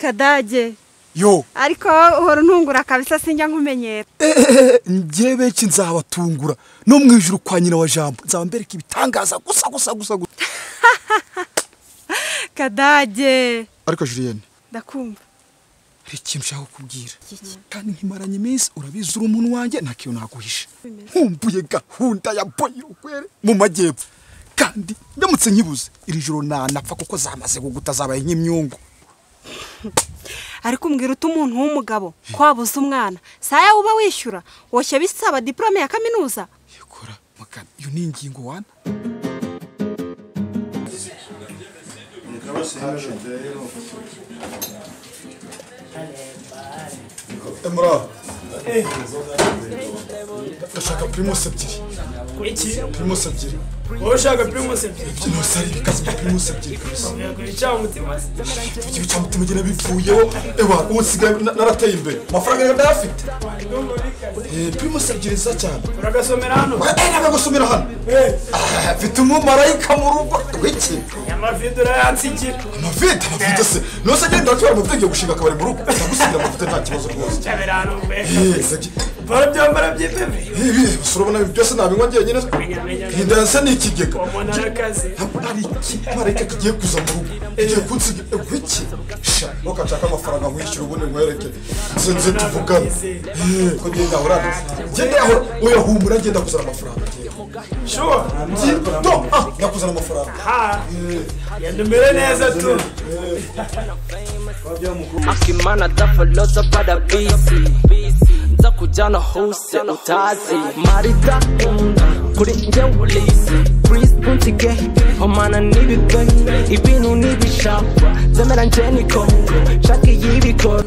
kadage yo ariko uhora untungura kabisa sinjya nkumenyera njye benshi nzabatungura no mu ijoro kwa nyina wa jambo nzaba mbereka ibitangaza gusa gusa gusa gusa kadage ariko julienne ndakumva hari ikintu ushaka kubwira kandi nkimaranye iminsi urabizi uri umuntu wanjye nta kintu naguhisha nkumbuye gahunda ya boyirokwere mu majyepfo kandi ndamutse nkibuze iri joro nanapfa kuko zamaze kuguta zabaye nk'imyungu ariko umbwira uti umuntu w'umugabo ko wabuze umwana saya uba wishyura woshya bisaba diporome ya kaminuza yikora mugana iyo ni ingingo wana emura ndashaka pirimusi ebyiri iki pirimusi ebyiri wowe ushaka pirimusi ebyiri ibyo byose ari ibikazi bya pirimusi ebyiri kabisa ntiyagura icyamutima se igihe cya mutima gena bivuyeho ewa ubu nsigaye na- narateye imbere amafaranga yawe ndayafite Eh, pirimusi ebyiri nziza cyane uragasomera hano wajyaga gusomera hano Ah, mfite umumarayika mu rugo w'iki amavide urayansigira amavide amavide se nose agenda atwara amavuta gushinga akabari mu rugo ndagusigira amavuta nta kibazo rwose ncabera hano pe Eh, ndagi- bora byambara byiteme Eh, eh, gusa urabona ibi byose nabinywa njyenyine ndansa ni ikigega umuntu arakaze Ntabwo ari ikimarayika kigiye kuza mu rugo kigiye kunsiga w'iki sha ntukashaka amafaranga nkwishyura ubundi nkwereke nze nze tuvugane Eh, ko ngenda ahora ngenda ahora uyahumura ngenda kuzana amafaranga shuwa ngendo ah ndakuzana amafaranga ha yenda umere neza tu akimana dafaloza parabisi nza kujyana hose utazi marida kunda kuri njye ulisi Chris Buntige homana n'ibigwe ibintu n'ibishakwa zemera njye niko shaka iy'ibikora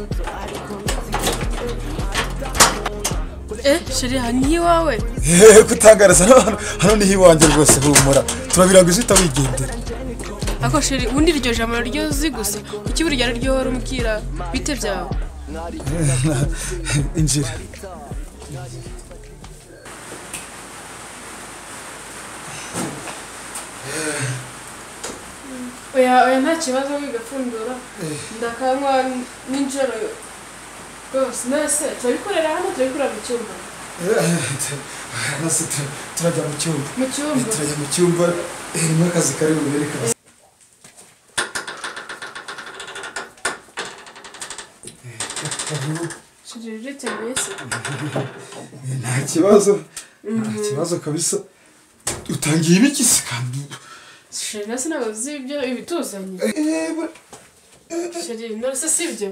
Eh, sheri aha ni iwawe Eh, kutangariza hano hano- hano niho iwanjye rwose humura turabiranga izita wigendera ako sheri ubundi iryo jambo ryo uzi gusa kuki buri gihe ari ryo wari umbwira bite byawe injira oya oya nta kibazo wigapfundura ndakanywa nijoro rwose mbese turabikorera hano turabikorera mu cyumba nasi tu- turajya mu cyumba mu Eh, cyumba turajya mu cyumba eh, harimo akazi kari bubere kaza sheri uretse mbese Eh, nta kibazo nta kibazo kabisa utangiye ibiki se kandi sheri nasi ntabwo uzi ibyo ibituzanye Eh, bura- sheri none si ibyo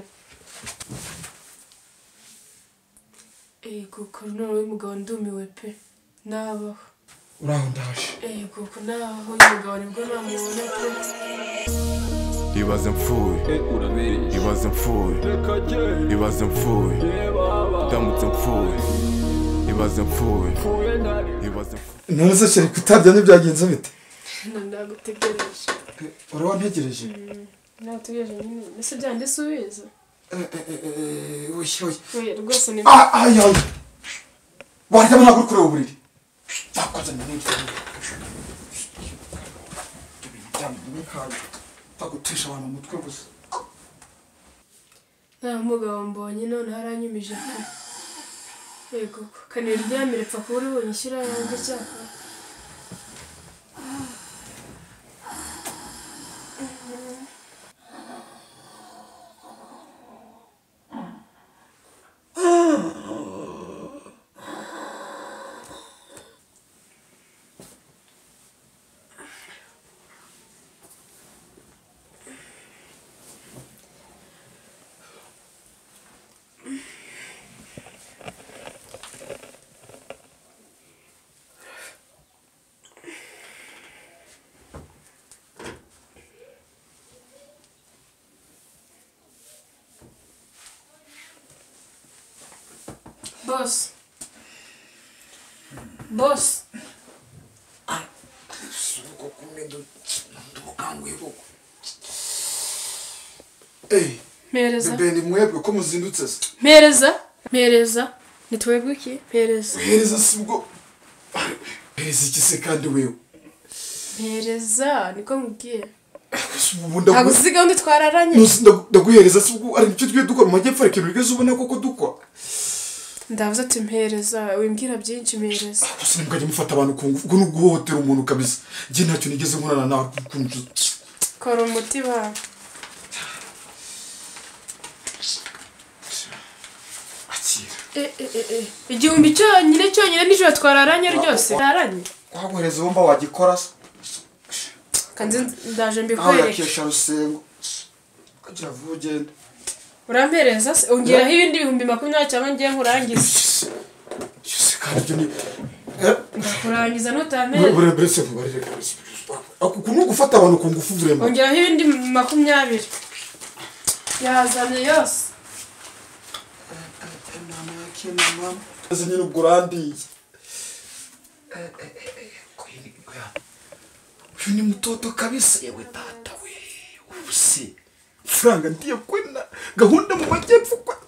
ego koronoro w'umugabo ndumiwe pe nabaho uraho ndaje ego ko nabaho umugabo nibwo namubona pe ibaze mfuye ibaze mfuye ibaze mfuye ndamutse mfuye ibaze mfuye ibaze mfuye none se sheri kutarya ntibyagenze bite hano ndagutegereje urawantegereje nagutegereje nyine mbese byande subiza oya oya oya rwose ni Ah, ay, ay. Warya ntabwo uri kureba uburiri. Nakuzanira n'igitabo. Tagutesha abantu umutwe gusa. nta mugabo mbonye none haranyumije pe yego ko kanira ryamire pfa kuba uribonye ishyira yanjye cyakora bose bose Eh, mpereza bebe ni mwebwe ko muzindutse se. mpereza mpereza ni twebwe iki mpereza Hereza si ubwo. Hereza iki se kandi wewe? mpereza niko mubwiye ntabwo uzi gahunda twararanye ndaguhereza se ubwo ari icyo twiye dukora mu majyepfo ariko ibintu bigeze ubona koko dukora ndavuze ati mpereza wimbwira byinshi mpereza gusa ntimukajya mufata abantu ku ngufu ubwo ni uguhohotera umuntu kabisa njye ntacyo nigeze nkorana nawe ukuntu kora umuti wawe akira Eh, eh, eh, eh. igihumbi cyonyine cyonyine nijoro twararanye ryose twararanye waguhereza uwo mba wagikora se kandi ndaje aho mbikwereke yakesha rusengo ukagira vuba ugende urampereza se ongeraho ibindi bihumbi makumyabiri cyangwa ngiye nkurangize yose kandi ibyo ni Eh, ndakurangiza bure nutampereza bure bure se mubarire kabisa Ako- uku ni ugufata abantu ku ngufu burema ongeraho ibindi makumyabiri yazanye yose ese nyine ubwo urandiye uyu ni mutoto kabisa yewe data we ubuse faranga ndiye kwena gahunda mu majyepfo kwa